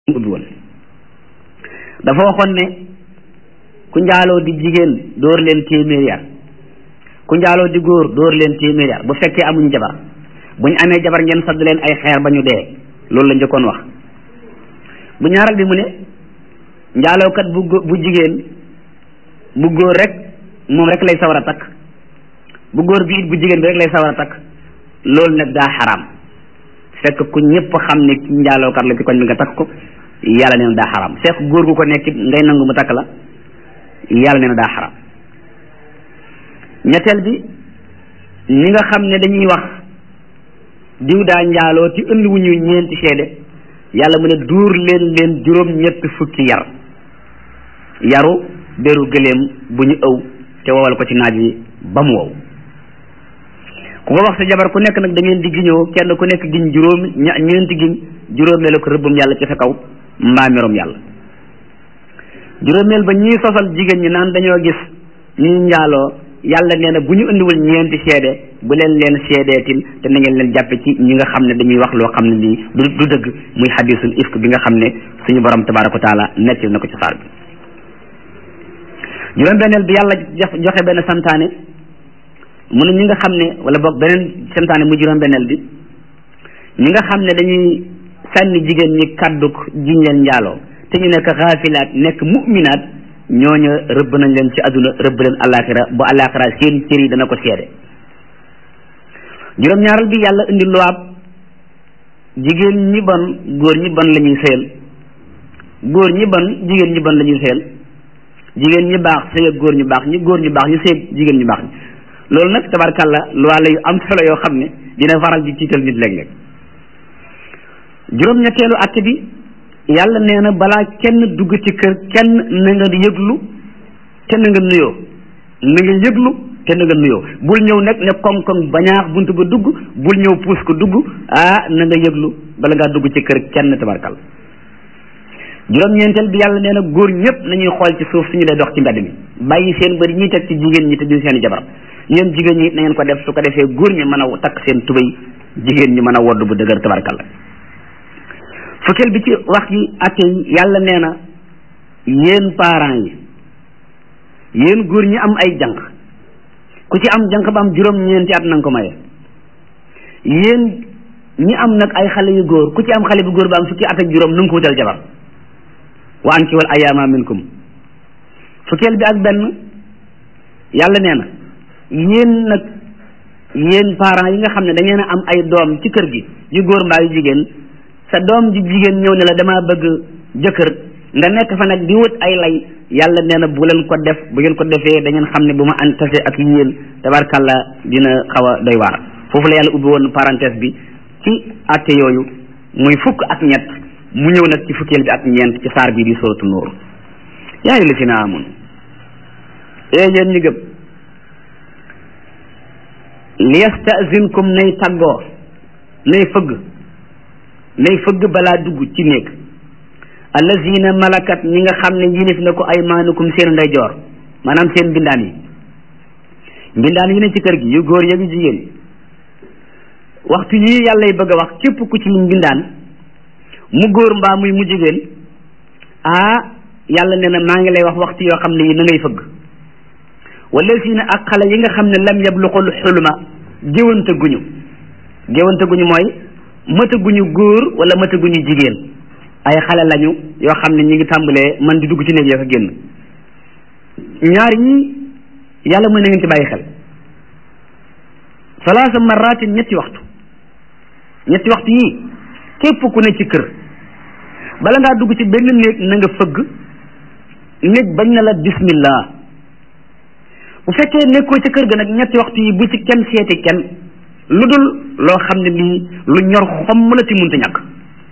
ubbi woon dafa waxoon ne ku njaaloo di jigéen dóor leen téeméeri yar ku njaaloo di góor dóor leen téeméeri yar bu fekkee amuñ jabar bu ñu amee jabar ngeen sadd leen ay xeer ba ñu dee loolu la njëkkoon wax bu ñaaral bi mu ne njaalookat bu bu jigéen bu góor rek moom rek lay sawar a takk bu góor bi it bu jigéen bi rek lay sawar a takk loolu nag daa xaraam fekk ku ñëpp xam ne ki njaalookat la ci koñ bi nga takk ko yàlla nee na daa xaraam fekk góor gu ko nekk ngay nangu mu takk la yàlla nee na daa xaraam ñetteel bi ñi nga xam ne dañuy wax diw daa njaaloo ci indi wu ñu ñeenti seede yàlla mu ne duur leen leen juróom ñett fukki yar yaru deru gëléem bu ñu ëw te wowal ko ci naaj wi ba mu wow ku ko wax sa jabar ku nekk nag da ngeen di giñoo kenn ku nekk giñ juróomi ña ñeenti giñ juróomeel ko rëbbum yàlla ci sa kaw mbaa merom yàlla juróomeel ba ñii sosal jigéen ñi naan dañoo gis ñuy njaaloo yàlla nee na bu ñu indiwul ñeenti seede bu leen leen seedeetil te na ngeen leen jàppe ci ñi nga xam ne dañuy wax loo xam ne lii du du dëgg muy xadisul ifk bi nga xam ne suñu borom tabaraka wa taala nettali na ko ci saar bi juróom benneel bi yàlla joxe benn santaane mu ne ñi nga xam ne wala boog beneen santaane mu juróom benneel bi ñi nga xam ne dañuy sànni jigéen ñi kàdduk jiñ leen njaaloo te ñu nekk xaafilaat nekk mu'minaat ñooña rëbb nañ leen ci àdduna rëbb leen alaxira bu alaxira seen cër yi dana ko seede juróom-ñaaral bi yàlla indi luwaab jigéen ñi bon góor ñi bon la ñuy sëyal góor ñi bon jigéen ñi bon la ñuy sëyal jigéen ñi baax sëy ak góor ñu baax ñi góor ñu baax ñu sëy jigéen ñu baax ñi loolu nag tabarkàlla luwaa la yu am solo yoo xam ne dina faral di tiital nit léeg-léeg juróom-ñetteelu att bi yàlla nee na balaa kenn dugg ci kër kenn na nga yëglu te na nga nuyoo na nga yëglu te na nga nuyoo bul ñëw nag ne koŋ-koŋ bañaax bunt ba dugg bul ñëw puus ko dugg ah na nga yëglu bala ngaa dugg ci kër kenn tabarkal juróom-ñeenteel bi yàlla nee na góor ñëpp nañuy xool ci suuf suñu dee dox ci mbedd mi bàyyi seen bëri ñuy teg ci jigéen ñi te du seen i jabar yéen jigéen ñi na ngeen ko def su ko defee góor ñi mën a takk seen tubéy jigéen ñi mën a wodd bu dëgër tabarkal fukkeel bi ci wax yi atte yi yàlla nee na yéen parents yi yéen góor ñi am ay jànq ku ci am jànq ba am juróom-ñeenti at na nga ko maye yéen ñi am nag ay xale yu góor ku ci am xale bu góor ba am fukki at ak juróom na nga ko wutal jabar wa anki wal ayaama minkum fukkeel bi ak benn yàlla nee na yéen nag yéen parents yi nga xam ne da ngeen a am ay doom ci kër gi yu góor mbaa yu jigéen sa doom ji jigéen ñëw ne la damaa bëgg jëkkër nga nekk fa nag di wut ay lay yàlla nee na bu leen ko def bu ngeen ko defee da ngeen xam ne bu ma an tase ak yéen tabarkàlla dina xaw a doy waar foofu la yàlla ubbi woon parenthèse bi ci atte yooyu muy fukk ak ñett mu ñëw nag ci fukkeel bi ak ñeent ci saar bii di suratu nuur yaa ngi li si na amun ee yéen ñi gëm liyastazinkum nay taggoo nay fëgg nay fëgg balaa dugg ci néeg allazina malakat ñi nga xam ne yilif na ko aymaanukum seen ndeyjoor maanaam seen mbindaan yi mbindaan yi ne ci kër gi yu góor ya yu jigéen waxtu yii yàlla y bëgg a wax képp ku ci mbindaan mu góor mbaa muy mu jigéen ah yàlla nee na maa ngi lay wax waxtu yoo xam ne yi na ngay fëgg wallazina ak xale yi nga xam ne lam yabluqul xulma géwante guñu géwante guñu mooy mataguñu góor wala mataguñu jigéen ay xale lañu yoo xam ne ñi ngi tàmbalee man di dugg ci néeg yoo ko génn ñaar ñi yàlla mën na ngeen ci bàyyi xel salaasa marratin ñetti waxtu ñetti waxtu yii képp ku ne ci kër bala ngaa dugg ci benn néeg na nga fëgg néeg bañ na la bismillah bu fekkee nekkoo ci kër ga nag ñetti waxtu yi bu ci kenn seeti kenn lu dul loo xam ne lii lu ñor xomm la ti munta ñàkk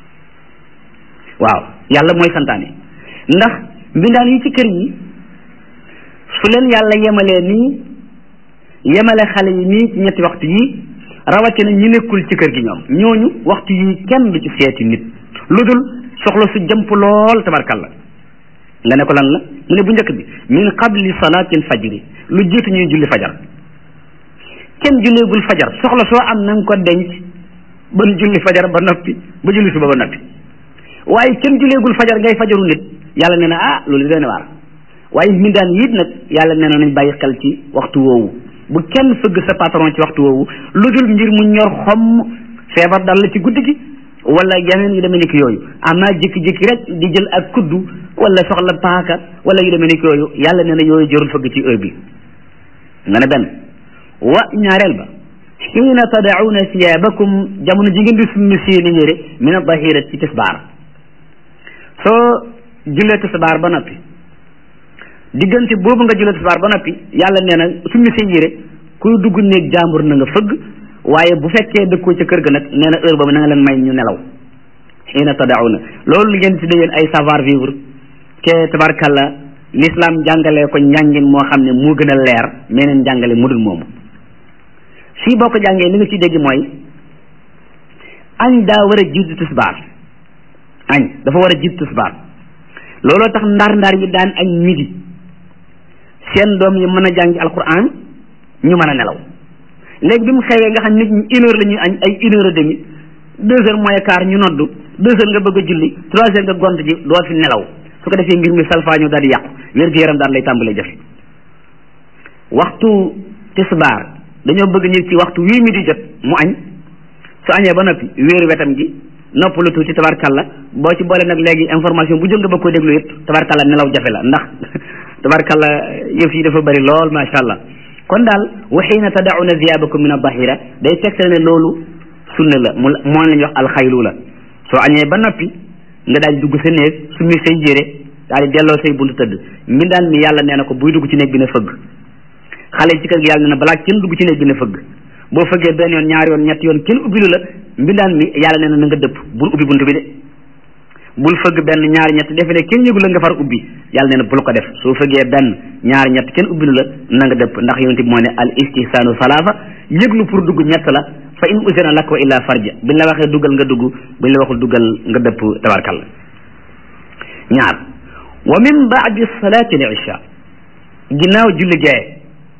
waaw yàlla mooy santaane ndax mbindaan yi ci kër yi su leen yàlla yemalee nii yemale xale yi nii ci ñetti waxtu yi rawatina ñi nekkul ci kër gi ñoom ñooñu waxtu yi kenn du ci seeti nit lu dul soxla su jëmp lool tabarkalla nga ne ko lan la mu ne bu njëkk bi min qabli salaatil fajri lu jiitu ñuy julli fajar kenn julleegul fajar soxla soo am na nga ko denc ba julli fajar ba noppi ba julli suba ba noppi waaye kenn juleegul fajar ngay fajaru nit yàlla nee na ah loolu doy na waar waaye mindaan yiit nag yàlla nee na nañ bàyyi xel ci waxtu woowu bu kenn fëgg sa patron ci waxtu woowu lu dul ngir mu ñor xomm feebar dal la ci guddi gi wala yeneen yu demee ni ki yooyu ama jékki-jékki rek di jël ak kuddu wala soxla paaka wala yu demee ni ki yooyu yàlla nee na yooyu jërul fëgg ci heure bi nga ne benn wa ñaareel ba xiina tadauna siyabakum jamono ji ngeen di summi seeni yére min adahira ci tisbaar soo jullee tisbaar ba noppi diggante boobu nga jullee tisbaar ba noppi yàlla nee na summi seen yére kuy dugg néeg jàmbur na nga fëgg waaye bu fekkee dëkkoo ca kër ga nag nee na heure boobu na nga leen may ñu nelaw xiina tadauna loolu li ngeen tuddee yéen ay savoir vivre te tabarkalla l'islam jàngalee ko njàngin moo xam ne moo gën a leer meneen jàngale mu dul moomu fii boo ko jàngee li nga ci dégg mooy añ daa war a jiitu tisbaar añ dafa war a jiitu tisbaar looloo tax ndar ndar yi daan añ midi seen doom yi mën a jàngi alquran ñu mën a nelaw léegi bi mu xewee nga xam nit ñi une heure la ñuy añ ay une heure et demi deux heures moins quart ñu noddu deux heures nga bëgg a julli trois heures nga gont ji doo fi nelaw su ko defee mbir mi salfaañu daal di yàqu wér-gu-yaram daal lay tàmbalee jafe waxtu tisbaar dañoo bëgg ñu ci waxtu wii mi di jot mu añ su añee ba noppi wéeru wetam gi noppalu tuuti tabarkalla boo ci boole nag léegi information bu jóg nga bëgg ko déglu yëpp tabarkalla nelaw jafe la ndax tabarkalla yëf yi dafa bëri lool macha allah kon daal wa xiina tadauna ziyabakum min adahira day tegtal ne loolu sunna la mu moo lañuy wax alxaylu la soo añee ba noppi nga daal di dugg sa néeg summi say yére daal di delloo say buntu tëdd mbindaan mi yàlla nee na ko buy dugg ci néeg bi na fëgg xale ci kër gi yàlla nee na balaa kenn dugg ci néeg bi na fëgg boo fëggee benn yoon ñaari yoon ñetti yoon kenn ubbilu la mbindaan mi yàlla nee na na nga dëpp bul ubbi buntu bi de bul fëgg benn ñaari ñett defe ne kenn yëgu la nga far ubbi yàlla nee na bul ko def soo fëggee benn ñaari ñett kenn ubbilu la na nga dëpp ndax yonent bi moo ne al istihsaanu salaasa yëglu pour dugg ñett la fa in usina lak wa illa farja biñ la waxee duggal nga dugg buñ la waxul duggal nga dëpp tabarkal ñaar wa min baadi salaati al isha ginnaaw julli gee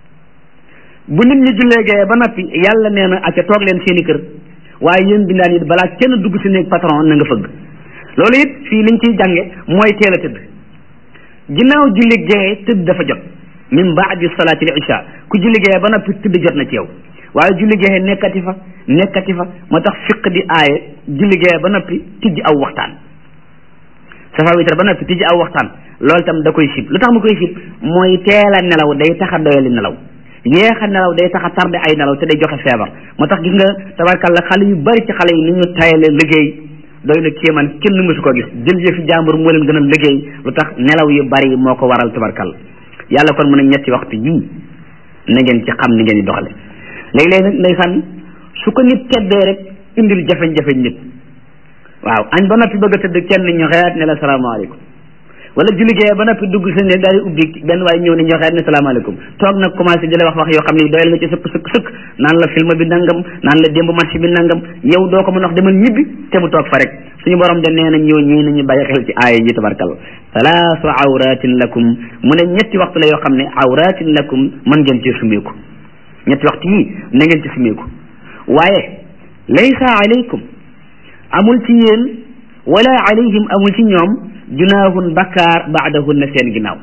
bu nit ñi jullee gee ba noppi yàlla nee na acca toog leen seeni kër waaye yéen bindaan it balaa kenn dugg si néeg patron na nga fëgg loolu it fii liñ ciy jànge mooy teel a tëdd ginnaaw julli gee tëdd dafa jot min baadi salaati al isha ku julli gee ba noppi tëdd jot na ci yow waaye julli gee nekkati fa nekkati fa moo tax fiq di aaye julli gee ba noppi tijji aw waxtaan safa witar ba noppi tijji aw waxtaan loolu tam da koy sib lu tax mu koy sib mooy teel a nelaw day tax a doyali nelaw yéex a nelaw day tax a tardé ay nelaw te day joxe feebar moo tax gis nga tabarkalla xale yu bari ci xale yi ni ñu tayale liggéey doy na kéemaan kenn mësu ko gis jël yëfi jàmbur moo leen gën a liggéey lu tax nelaw yu bari moo ko waral tabarkalla yàlla kon mu ne ñetti waxtu yii na ngeen ci xam ni ngeen di doxale léeg-léeg nag ndeysaan su ko nit teddee rek indil jafe-jafe nit waaw añ ba noppi bëgg a tëdd kenn ñu xeyaat ne la salaamaaleykum wala julli gee ba noppi dugg sa ne daal di ubbi benn waaye ñëw ne ñu xeyaat ne salaamaaleykum toog nag commencé di la wax wax yoo xam ne doyal nga ci sëkk sëkk sëkk naan la film bi nangam naan la démb match bi nangam yow doo ko mën wax demal ñibbi te mu toog fa rek suñu borom de nee na ñëw ñii nañu bàyyi xel ci aaya ji tabarkalla salaasu awratin lakum mu ne ñetti waxtu la yoo xam ne awratin lakum mën ngeen ci sumeeku ñetti waxtu yii na ngeen ci sumeeku waaye laysa alaykum amul ci yéen wala alayhim amul ci ñoom junaahun bakkaar baadahunna seen ginnaaw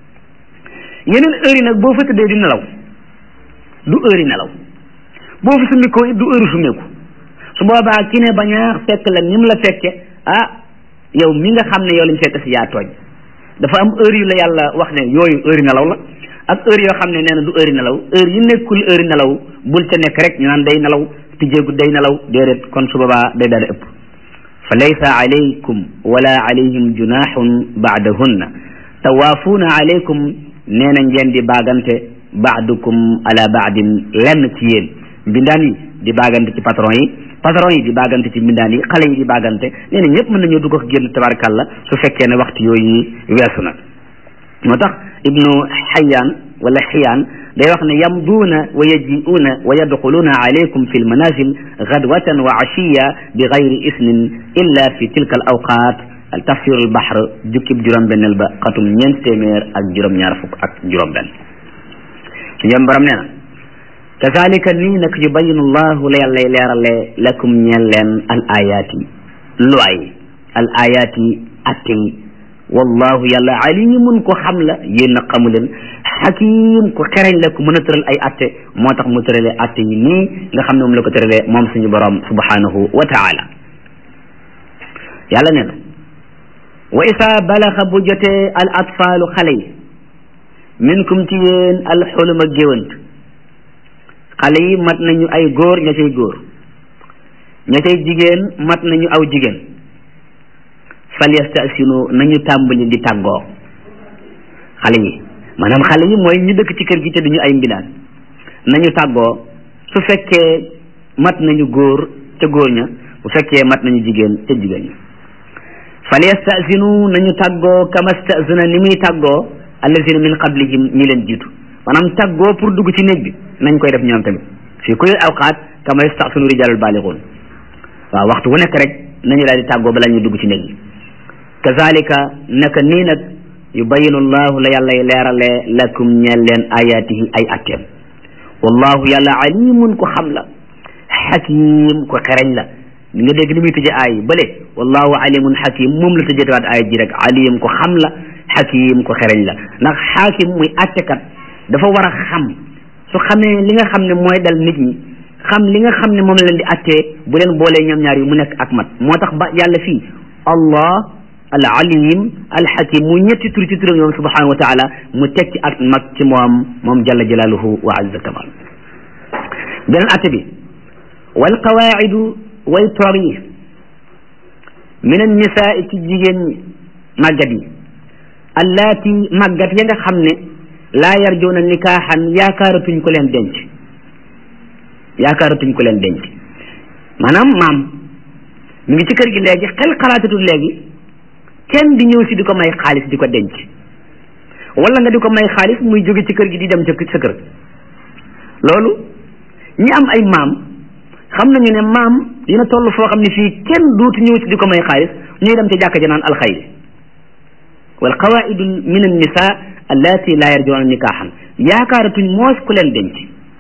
yeneen heure yi nag boo fa tëddee di nelaw du heure yi nelaw boo fi sumikoo it du heure sumeeku su boobaa ki ne bañaa fekk la ni mu la fekke ah yow mi nga xam ne yow lañ fekk si yaa tooñ dafa am heure yu la yàlla wax ne yooyu heure yi nelaw la ak heure yoo xam ne nee na du heure nelaw heure yi nekkul heure nelaw bul ca nekk rek ñu naan day nelaw tijjeegu day nelaw déedéet kon su boobaa day daal ëpp fa laysa alaykum wala alayhim junahun baadahunna tawaafuuna alaykum nee na ngeen di baagante baadukum ala baadin lenn ci yéen mbindaan yi di baagante ci patron yi patron yi di baagante ci mbindaan yi xale yi di baagante nee na ñëpp mën nañoo dugg ak génn tabarkàlla su fekkee ne waxtu yooyu weesu na moo tax ibnu xayaan wala xiyaan day wax ne yamduuna wa yaji'uuna wa yadxuluuna alaykum fi lmanazil gadwatan wa ashiya bi gayri isnin illa fi tilka al awqat al tafsir al bahr jukkib juróom-benneel ba xatum ñeent téeméer ak juróom-ñaar fukk ak juróom-benn su ñoom borom nee na kazalika nii nag yubayinu llahu la yàllay leerale lakum ñeel leen al ayaati luwaay al ayaati atte yi wallahu yàlla alimun ko xam la yéen a xamu leen xakim ko xereñ la ku mën a tëral ay atte moo tax mu tëralee atte yi nii nga xam ne moom la ko tëralee moom suñu borom subhanahu wa taala yàlla nee na wa isa balaxa bu jotee al atfaalu xale yi minkum ci yéen al xuluma géwant xale yi mat nañu ay góor ña cay góor ña cay jigéen mat nañu aw jigéen falyastasinu nañu tàmbali di tàggoo xale yi maanaam xale yi mooy ñu dëkk ci kër gi te duñu ay mbindaan nañu tàggoo su fekkee mat nañu góor ca góor ña bu fekkee mat nañu jigéen ca jigéen ña falyastasinu nañu tàggoo kama stasina ni muy tàggoo allazina min qablihim ñi leen jiitu maanaam tàggoo pour dugg ci néeg bi nañ koy def ñoom tamit fii kulli awqaat kama yastasinu rijalul balixuun waaw waxtu wu nekk rek nañu daal di tàggoo bala ñu dugg ci néeg bi kazalika naka nii nag yubayinu llahu la yàllay leeralee lakum ñeel leen ayaatihi ay atteem wallahu yàlla alimun ko xam la xakim ko xereñ la li nga dégg ni muy tëje aay bële wallahu alimun xakim moom la tëjetewaat aay ji rek alim ko xam la xakim ko xereñ la ndax xaakim muy attekat dafa war a xam su xamee li nga xam ne mooy dal nit ñi xam li nga xam ne moom la leen di attee bu leen boolee ñoom ñaar yi mu nekk ak mat moo tax ba yàlla fii allah al alim al hakim mu ñetti tur ci turam moom subhanahu wa taala mu teg ci ak mag ci moom moom jalla jalaaluhu wa azza kamal beneen atte bi wal qawaidu way toog yi min an nisaa ci jigéen ñi màggat yi allaati màggat ya nga xam ne laa yarjuuna nikaaxan yaakaaratuñ ko leen denc yaakaaratuñ ko leen denc maanaam maam mi ngi ci kër gi léegi xel xalaatatul léegi kenn di ñëw si di ko may xaalis di ko denc wala nga di ko may xaalis muy jóge ci kër gi di dem ca sa kër loolu ñi am ay maam xam nañu ne maam dina toll foo xam ne fii kenn dootu ñëw si di ko may xaalis ñuy dem ca jàkka ja naan alxayri wal qawaidu min an nisa allati la yarjuuna nikaaxan yaakaaratuñ moos ku leen denc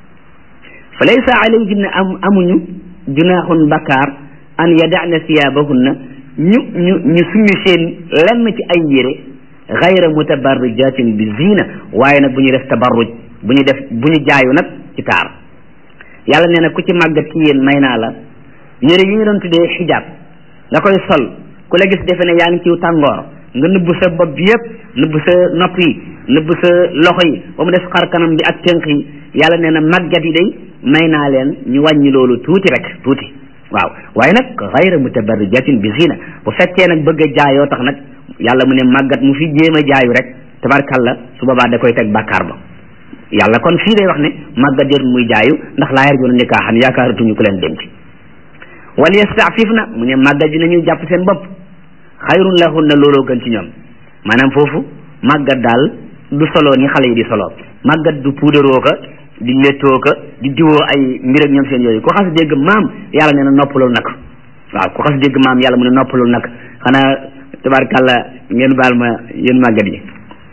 fa laysa alayhinna am amuñu junaaxun bakkaar an yadana siyaabahunna ñu ñu ñu summi seen lenn ci ay yére gayra mutabarrijatin bi zina waaye nag bu ñu def tabarruj bu ñu def bu ñu jaayu nag ci taar yàlla nee na ku ci màggat ci yéen may naa la yére yi ñu doon tuddee xijaab nga koy sol ku la gis defe ne yaa ngi ciw tàngoor nga nëbb sa bopp bi yëpp nëbb sa nopp yi nëbb sa loxo yi ba mu des xar kanam bi ak tënk yi yàlla nee na màggat yi day may naa leen ñu wàññi loolu tuuti rek tuuti waaw waaye nag gayra mutabarrijatin bi zina bu fekkee nag bëgg a jaayoo tax nag yàlla mu ne màggat mu fi jéem a jaayu rek tabarkalla su boobaa da koy teg bàkkaar ba yàlla kon fii day wax ne màggat jot muy jaayu ndax laa yarjuuna nikaahan yaakaaratuñu ko leen denc wal yastaafif na mu ne màggat ji nañu jàpp seen bopp xayrun lahunna looloo gën ci ñoom maanaam foofu màggat daal du solo ni xale yi di solo màggat du puudaroo ka di lettoo ka di diwoo ay mbir ak ñoom seen yooyu ku xas dégg maam yàlla nee na noppalul nag waaw ku xas dégg maam yàlla mu ne noppalul nag xanaa tabarkàlla ngeen baal ma yéen màggat yi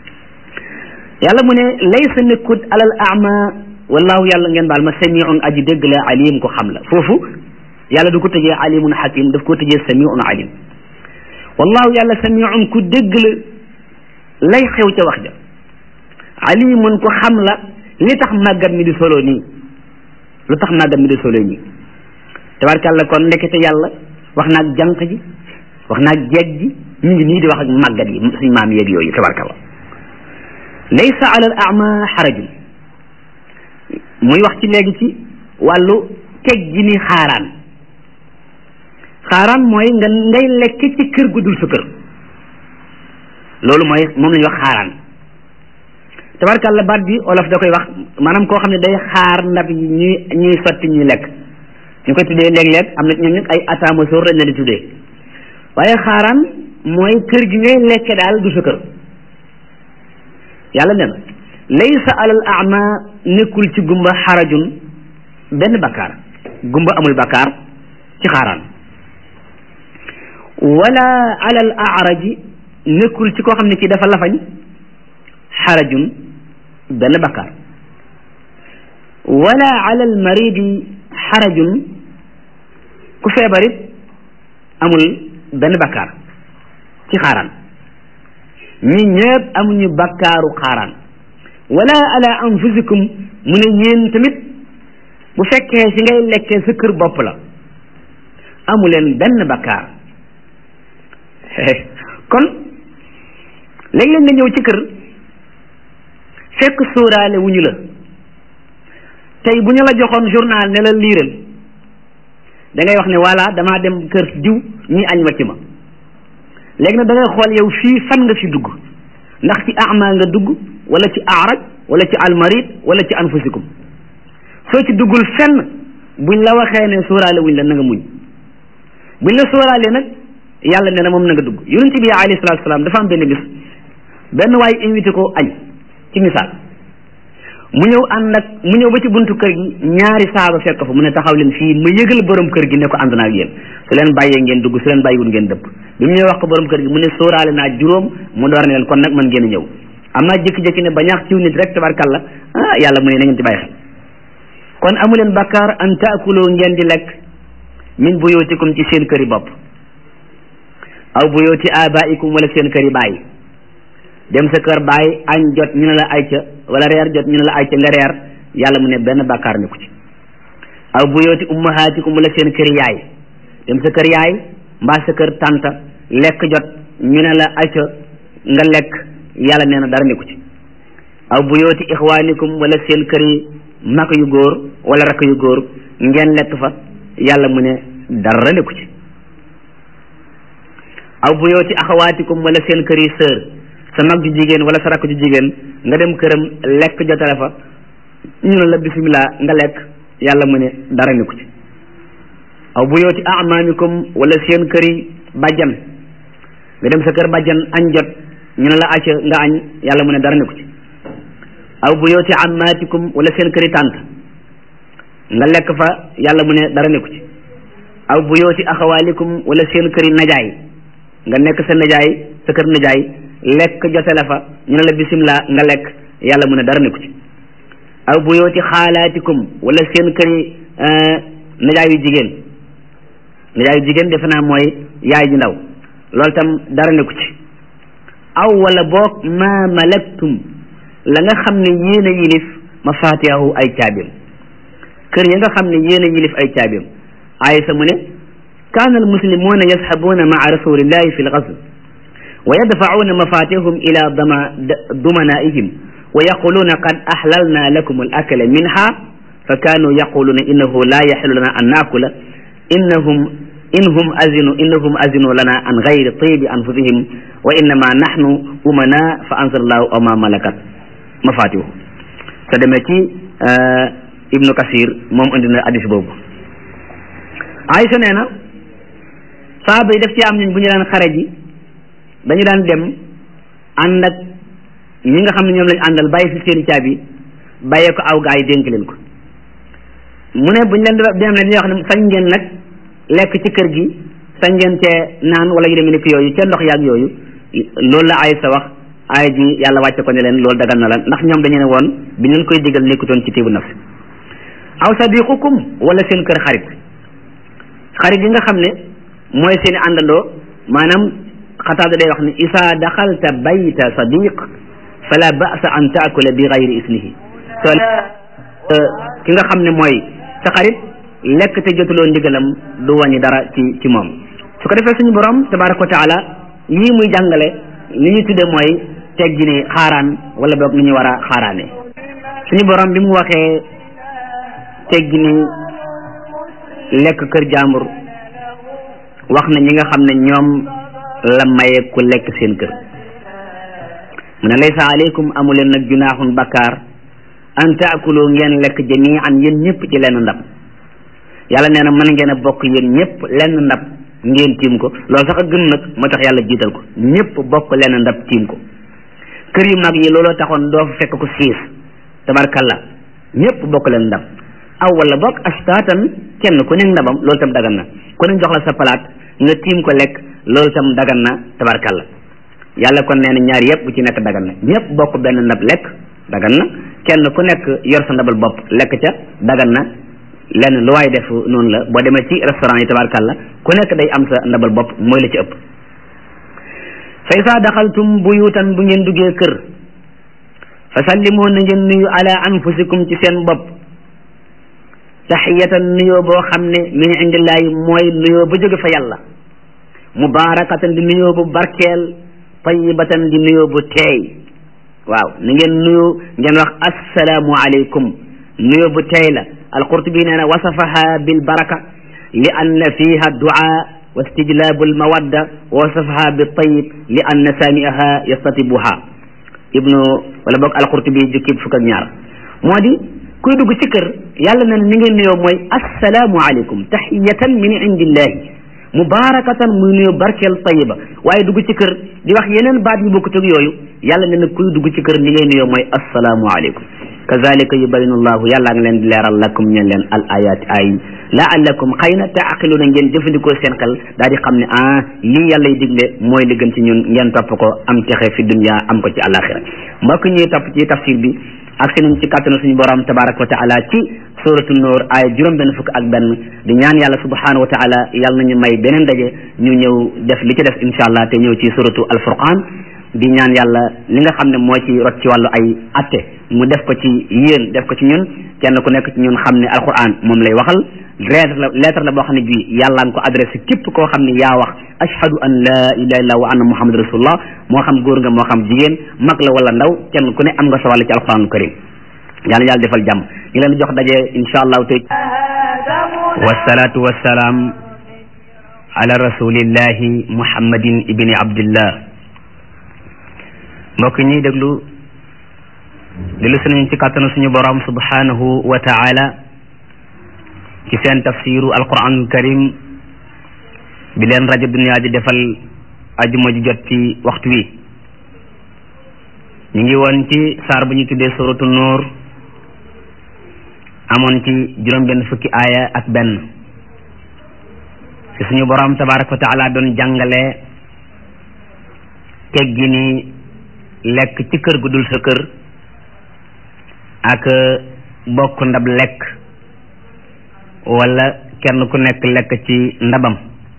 yàlla mu ne laysa nekkut alal ama wallahu yàlla ngeen baal ma samiun aji dégg la alim ko xam la foofu yàlla du ko tëjee alimun hakim daf ko tëjee samiun alim wallahu yàlla samiun ku dégg la lay xew ca wax ja alimun ko xam la li tax màggat mi di solo nii lu tax màggat mi di solo nii tabarkàlla kon ndekete yàlla wax naag jànq ji wax naag jeeg ji ñu ngi nii di wax ak màggat yi suñ maam yeeg yooyu tabarkàlla laysa ala al ama xarajun muy wax ci léegi ci wàllu teg ji ni xaaraan xaaraan mooy nga ngay lekk ci kër gu dul sa kër loolu mooy moom la ñuy wax xaaraan tabarkàlla baat bi olof da koy wax maanaam koo xam ne day xaar ndab yi ñuy ñuy sotti ñuy lekk ñu koy tuddee léeg-léeg am na ñoom nag ay ataama soor lañ leen di tuddee waaye xaaraan mooy kër gi ngay lekke daal du sa kër yàlla nee na laysa alal ama nekkul ci gumba xarajun benn bakkaar gumba amul bakkaar ci xaaraan wala alal araji nekkul ci koo xam ne ci dafa lafañ xarajun benn bakkaar wala alal maridi xarajun ku feebarit amul benn bakkaar ci xaaraan ñi ñëpp amuñu bakkaaru xaaraan wala ala anfusikum mu ne yéen tamit bu fekkee si ngay lekkee sa kër bopp la amu leen benn bakkaar kon léeg-léeg nga ñëw ci kër fekk sóoraale wuñu la tey bu ñu la joxoon journal ne la liiral da ngay wax ne voilà damaa dem kër diw ñi añ wàcc ma léegi nag da ngay xool yow fii fan nga fi dugg ndax ci ama nga dugg wala ci araj wala ci almarid wala ci anfusikum soo ci duggul fenn buñ la waxee ne sóoraale wuñ la na nga muñ buñ la sóoraale nag yàlla ne na moom na nga dugg yonent bi alayhi salaatu salaam dafa am benn bis benn waay invité ko añ ci misaal mu ñëw ànd ak mu ñëw ba ci buntu kër gi ñaari saaba fekk fa mu ne taxaw leen fii ma yëgal borom kër gi ne ko ànd naa ak yéen su leen bàyyee ngeen dugg su leen bàyyiwul ngeen dëpp bi mu ñëw wax ko borom kër gi mu ne sóoraale naa juróom mu door ne leen kon nag man ngeen a ñëw am naa jékki-jékki ne ba ñaax ciw nit rek tabarkalla ah yàlla mu ne na ngeen ci bàyyi xel kon amu leen bakkaar an taakuloo ngeen di lekk min buyootikum ci seen këri bopp aw buyooti abaikum wala seen këri baay dem sa kër baay añ jot ñu ne la ay ca wala reer jot ñu ne la ay ca nga reer yàlla mu ne benn bàkkaar ne ko ci aw buyooti ummahaatikum wala seen kër yaay dem sa kër yaay mbaa sa kër tànta lekk jot ñu ne la ay ca nga lekk yàlla nee na dara ne ko ci aw buyooti ixwaanikum wala seen kër yi mag yu góor wala rakk yu góor ngeen lekk fa yàlla mu ne dara ne ko ci aw buyooti axawaatikum wala seen kër yi sœur sa mag ju jigéen wala sa rakk ju jigéen nga dem këram lekk jotale fa ñu ne la bisimilah nga lekk yàlla mu ne dara ni ko ci aw bu yooti amaamikum wala seen kër yi bàjjan nga dem sa kër bàjjan añ jot ñu ne la acca nga añ yàlla mu ne dara ni ko ci aw bu yooti amaatikum wala seen kër yi tànt nga lekk fa yàlla mu ne dara ni ko ci aw bu yooti axawaalikum wala seen kër yi najaay nga nekk sa najaay sa kër najaay lekk jotale fa ñu ne la bisimilah nga lekk yàlla mu ne dara nekku ci aw bu yooti xaalaatikum wala seen këri najaayu jigéen najaayu jigéen defe naa mooy yaay ju ndaw loolu tam dara nekku ci aw wala boog ma malaktum la nga xam ne yéen a yilif mafaatihahu ay caabiam kër ya nga xam ne yéen a yilif ay caabiam aysa mu ne kaana almuslimuuna yasxabuuna maa rasulillahi fi lgazw wa yadfacuuna mafatihum ila dama dumanaihim wa yaquluuna qad axlalna lakum alakla minha fa kaanuu yaquluuna innahu la yaxilu lana an naakula innahum inhum azinu innahum azinu lana an gayri tibi anfusihim wa innama naxnu umana fa anzala allahu aw ma malakat mafatihu sa demee ci ibnu kasir moom indi na hadis boobu Aysa nee na saaba yi def ci am ñun bu ñu daan xare ji dañu daan dem ànd ak ñi nga xam ne ñoom lañ àndal bàyyi fi seeni caabi bàyyee ko aw gaa yi dénk leen ko mu ne buñ leen di dem ne dañuy wax ne sañ ngeen nag lekk ci kër gi sañ ngeen cee naan wala yu demee nekk yooyu ca ndox yaag yooyu loolu la ay sa wax ay ji yàlla wàcce ko ne leen loolu dagal na la ndax ñoom dañu ne woon bi leen koy digal nekkutoon ci tiibu nafsi aw sadiqukum wala seen kër xarit xarit yi nga xam ne mooy seen i àndandoo maanaam xataada day wax ne isa daxalta bayta sadiq fala ba'sa an taakula bi gayri isnihi soo ki nga xam ne mooy sa xarit lekk te jotuloo ndigalam du wàññi dara ci ci moom su ko defee suñu borom tabaraka wa taala yii muy jàngale li ñu tudde mooy teggi ni xaaraan wala boog ni ñu war a xaaraane suñu borom bi mu waxee teggi ni lekk kër jàmbur wax na ñi nga xam ne ñoom la maye ku lekk seen kër mu ne laysa aleykum amuleen nag junaaxun bakkaar an taakulu ngeen lekk jamian yéen ñëpp ci lenn ndab yàlla nee na mën ngeen a bokk yéen ñëpp lenn ndab ngeen tiim ko loolu sax a gën nag moo tax yàlla jiital ko ñëpp bokk lenn ndab tiim ko kër yu mag yi looloo taxoon doo fa fekk ko siis tabarkalla ñëpp bokk leen ndab aw wala bokk astaatan kenn ku nekk ndabam loolu tam dagan na ku nekk jox la sa palaat nga tiim ko lekk loolu tam dagan na tabarkalla yàlla kon nee na ñaar yëpp bu ci nekk dagan na ñëpp bokk benn ndab lekk dagan na kenn ku nekk yor sa ndabal bopp lekk ca dagan na lenn lu waay def noonu la boo demee ci restaurant yi tabarkalla ku nekk day am sa ndabal bopp mooy la ci ëpp fa isa daxaltum buyutan bu ngeen duggee kër fa sallimoo na ngeen nuyu ala anfusikum ci seen bopp taxiyatan nuyoo boo xam ne min indillaahi mooy nuyoo ba jóge fa yàlla mubarakatan di nuyoo bu barkeel tayibatan di nuyoo bu teey waaw ni ngeen nuyu ngeen wax assalaamu aleykum nuyoo bu teey la alqurtubi nee na wasafaha bil baraka li anna fiha duaa wa istijlaabu almawadda wa wasafaha bi tayib li anna saamiaha yastatibuha ibnu wala boog alqurtubi jukki fukk ak ñaar moo di kuy dugg ci kër yàlla na ni ngeen nuyoo mooy assalaamu aleykum taxiyatan min indillahi mubarakatan muy nuyoo barkeel tayiba waaye dugg ci kër di wax yeneen baat yu bokkut ak yooyu yàlla ne na kuy dugg ci kër ni ngay nuyoo mooy assalaamu aleykum kazalika yubayinu llahu yàlla ngi leen di leeral lakum ñeen leen al ayat ay laallakum xëy na taaqiluuna ngeen jëfandikoo seen xel daal di xam ne ah lii yàlla y digle mooy li gën ci ñun ngeen topp ko am texe fi dunya am ko ci àlaxira mbokk ñuy topp ci tafsir bi ak seen ci kàttanu suñu borom tabaraka wa taala ci suratu nuur aaya juróom benn fukk ak benn di ñaan yàlla subhanahu wa taala yàlla nañu may beneen daje ñu ñëw def li ci def insha allah te ñëw ci suratu alfurqan di ñaan yàlla li nga xam ne moo ci rot ci wàllu ay atte mu def ko ci yéen def ko ci ñun kenn ku nekk ci ñun xam ne alquran moom lay waxal lettre la lettre la boo xam ne bii yàlla nga ko adressé képp koo xam ne yaa wax ashhadu an la ilaha illallah wa anna muhammad rasulullah moo xam góor nga moo xam jigéen mag la wala ndaw kenn ku ne am nga sa wàll ci alquran karim yàlla yàlla defal jàmm ñu leen jox daje insha allahu tey wassalatu wassalaam ala rasulillahi muhammadin ibni abdillah mbokk ñuy déglu dellu si nañ ci kàttanu suñu borom subhanahu wa taala ci seen tafsiru alquranul karim bi leen rajo dunia di defal ajuma ji jot ci waxtu wi ñu ngi woon ci saar bu ñu tuddee suratu nuur amoon ci juróom benn fukki aaya ak benn ci suñu borom tabaraka wa taala doon jàngale teggi ni lekk ci kër gu dul sa kër ak bokk ndab lekk wala kenn ku nekk lekk ci ndabam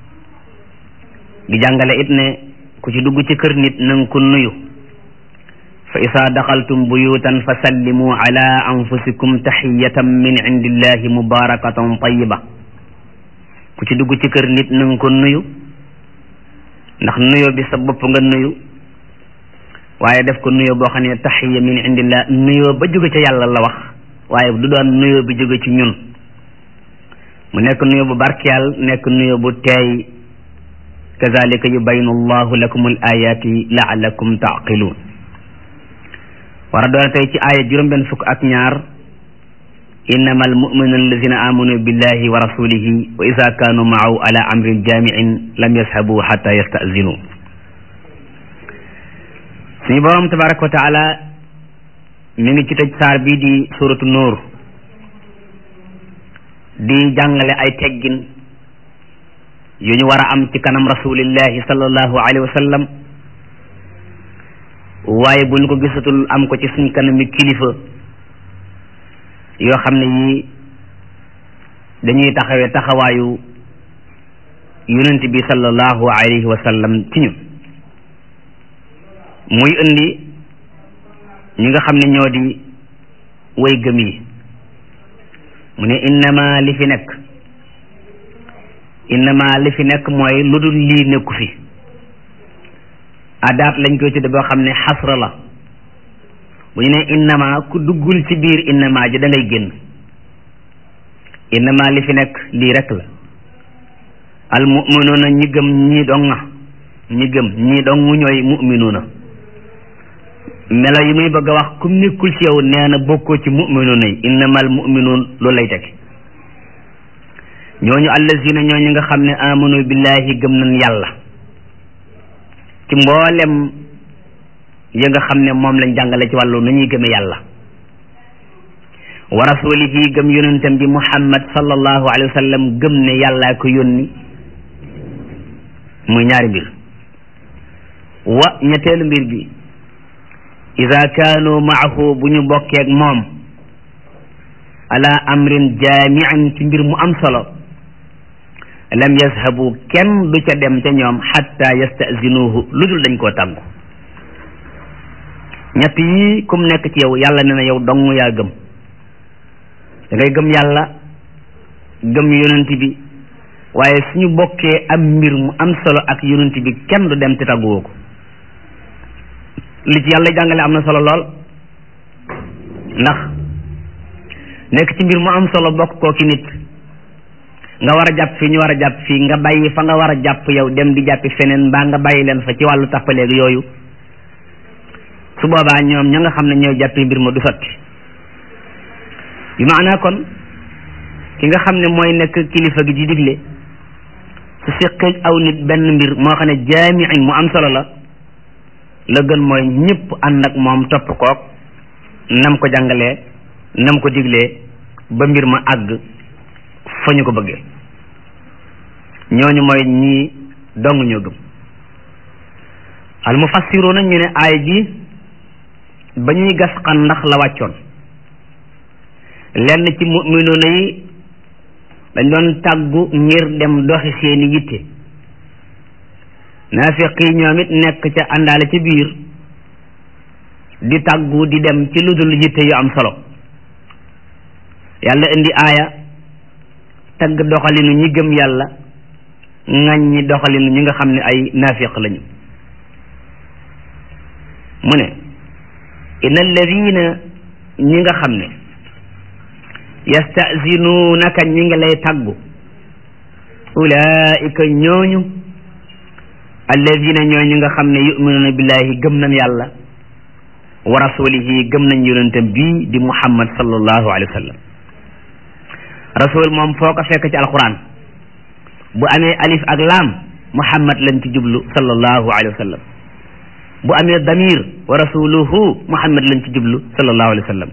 di jàngale it ne ku ci dugg ci kër nit nanga ko nuyu fa isa daxaltum buyutan fa sallimu ala anfusikum taxiyatan min indillahi mubarakatan tayiba ku ci dugg ci kër nit nanga ko nuyu ndax nuyo bi sa bopp nga nuyu waaye def ko nuyoo boo xam ne taxiya min indillah nuyoo ba jóge ca yàlla la wax waaye du doon nuyoo bi jóge ci ñun mu nekk nuyoo bu barkeel nekk nuyoo bu teey kazalika yubayinu allahu lakum al ayati laalakum taaqiluun war a doon tey ci aaya juróom-benn fukk ak ñaar innama almuminuna alladina amanu billahi wa rasulihi wa ida kaanu maahu ala amrin jamiin lam yashabu xata yastazinu suñu borom tabaraka wa taala mi ngi ci tëj saar bii di suratu nuur di jàngale ay teggin yu ñu war a am ci kanam rasulillahi sallallahu alayhi wa sallam waaye bu ñu ko gisatul am ko ci suñ kanami kilifa yoo xam ne yii dañuy taxawee taxawaayu yonent bi sallallahu alayhi wa sallam ci ñun muy indi ñi nga xam ne ñoo di way gëm yi mu ne innama li fi nekk innama li fi nekk mooy lu dul lii nekku fi adaat lañ koy tudde boo xam ne xasra la bu ñu ne innama ku duggul ci biir innama ji da ngay génn innama li fi nekk lii rek la al muminuuna ñi gëm ñii dong nga ñi gëm ñii dong ñooy muminuuna melo yi muy bëgg a wax kum nekkul ci yow nee na bokkoo ci muminuuna yi innamal muminuun loolu lay teg ñooñu allazina ñooñu nga xam ne amanu billahi gëm nañ yàlla ci mboolem yi nga xam ne moom lañ jàngale ci wàllu nu ñuy gëme yàlla wa rasulihi gëm yonentam bi muhammad sallallahu alayhi wa sallam gëm ne yàllaa ko yónni muy ñaari mbir wa ñetteelu mbir bi ida kaanu maahu bu ñu bokkeeg moom ala amrin jaamian ci mbir mu am solo lam yazhabu kenn du ca dem ca ñoom xatta yastazinuhu lu dul dañ koo tàggu ñett yii kum nekk ci yow yàlla ne na yow dong yaa gëm da ngay gëm yàlla gëm yonent bi waaye suñu bokkee am mbir mu am solo ak yonent bi kenn du dem te tàgguwoo ko li ci yàlla jàngale am na solo lool ndax nekk ci mbir mu am solo bokk koo ki nit nga war a jàpp fii ñu war a jàpp fii nga bàyyi fa nga war a jàpp yow dem di jàppi feneen mbaa nga bàyyi leen fa ci wàllu tappaleeg yooyu su boobaa ñoom ña nga xam ne ñooy jàppi mbir ma du sotti bi maanaa kon ki nga xam ne mooy nekk kilifa gi di digle su seqeeg aw nit benn mbir moo xam ne jaamiin mu am solo la la gën mooy ñëpp ànd ak moom topp kook nam ko jàngalee nam ko diglee ba mbir ma àgg fa ñu ko bëggee ñooñu mooy ñii dong ñoo gëm al mufassiruuna ñu ne aay ji ba ñuy gas xan ndax la wàccoon lenn ci muminuuna yi dañ doon tàggu ngir dem doxi seeni yitte naafiq yi ñoom it nekk ca àndaale ci biir di tàggu di dem ci lu dul yitte yu am solo yàlla indi aaya tagg doxalinu ñi gëm yàlla ŋàññi doxalinu ñi nga xam ne ay naafiq lañu mu ne inna alladina ñi nga xam ne yastazinuunaka ñi ngi lay taggu ulaika ñooñu alladina ñooñu nga xam ne yuminuuna billahi gëm nañ yàlla wa rasulihi gëm nañ yonentam bii di muhammad sallallahu alayhi wa sallam rasul moom foo ko fekk ci alquran bu amee alif ak laam muhammad lañ ci jublu sallallahu alayhi wa sallam bu amee damir wa rasuluhu muhammad lañ ci jublu sallallahu alayhi wa sallam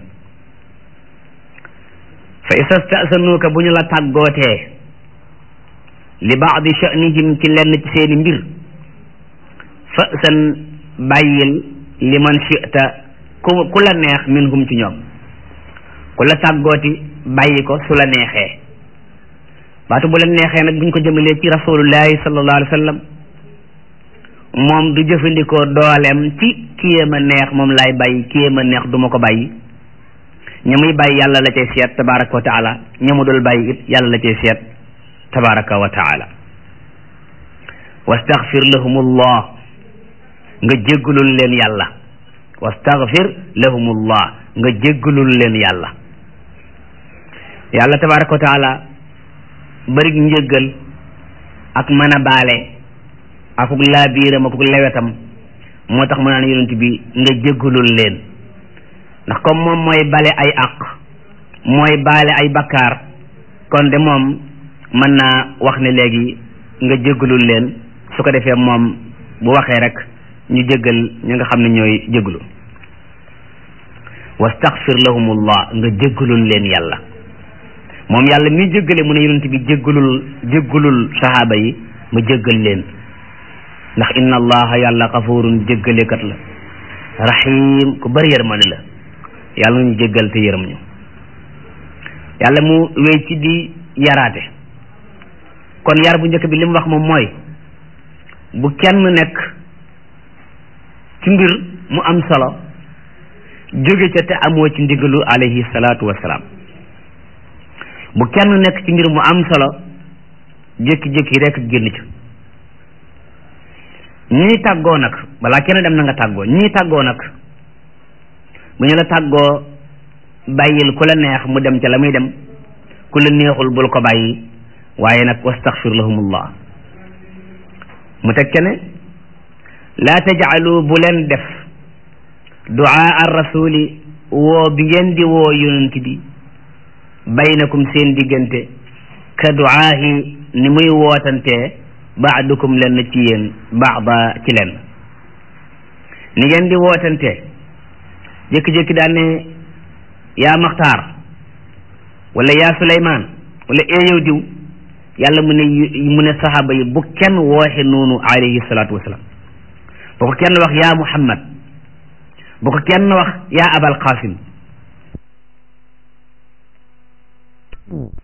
fa isa stasanuuka bu ñu la tàggootee li baadi sha'nihim ci lenn ci seeni mbir fa san bàyyil li man shi'ta ku ku la neex minhum ci ñoom ku la tàggooti bàyyi ko su la neexee baatu bu la neexee nag buñ ko jëmalee ci rasulullahi sallallahu alayhi wa sallam moom du jëfandikoo dooleem ci kii ma neex moom laay bàyyi kii ma neex du ma ko bàyyi ña muy bàyyi yàlla la cay seet tabaraka wa taala ña mu dul bàyyi it yàlla la cay seet tabaraka wa taala wastaghfir lahumullah nga jéggalul leen yàlla wastaghfir lahumullah nga jéggalul leen yàlla yàlla tabaraka wa taala bërig njëggal ak mën a baale akuk laabiiram akuk lewetam moo tax mu naan yonent bi nga jéggalul leen ndax comme moom mooy bale ay àq mooy baale ay bakkaar kon de moom mën naa wax ne léegi nga jéggalul leen su ko defee moom bu waxee rek ñu jéggal ñi nga xam ne ñooy jéggalu wastaghfir lahumullah nga jéggalul leen yàlla moom yàlla mi jéggale mu ne yonent bi jéggalul jéggalul sahaaba yi ma jéggal leen ndax inna allaha yàlla xafurun jéggalekat la rahim ku bari yërmande la yàlla ñu jéggal te yërëm ñu yàlla mu wéy ci di yaraate kon yar bu njëkk bi li mu wax moom mooy bu kenn nekk ci mbir mu am solo jóge ca te amoo ci ndigalu alayhi salaatu wasalaam bu kenn nekk ci mbir mu am solo jékki-jékki rek génn ca ñii tàggoo nag balaa kenn dem na nga tàggoo ñii tàggoo nag bu ñu la tàggoo bàyyil ku la neex mu dem ca la muy dem ku la neexul bul ko bàyyi waaye nag wastaxfir lahumullah mu teg ca ne laa tajcalu bu leen def duaa ar rasuli woo bi ngeen di woo yonent bi baynakum seen diggante ka duaahi ni muy wootantee baadukum lenn ci yéen baada ci lenn ni ngeen di wootantee jékki-jékki daan ne yaa maxtaar wala yaa suleymaan wala ee yow diw yàlla mu ne mu ne saxaaba yi bu kenn wooxe noonu alayhi salaatu wasalaam bu ko kenn wax yaa muhammad bu ko kenn wax yaa abal qasim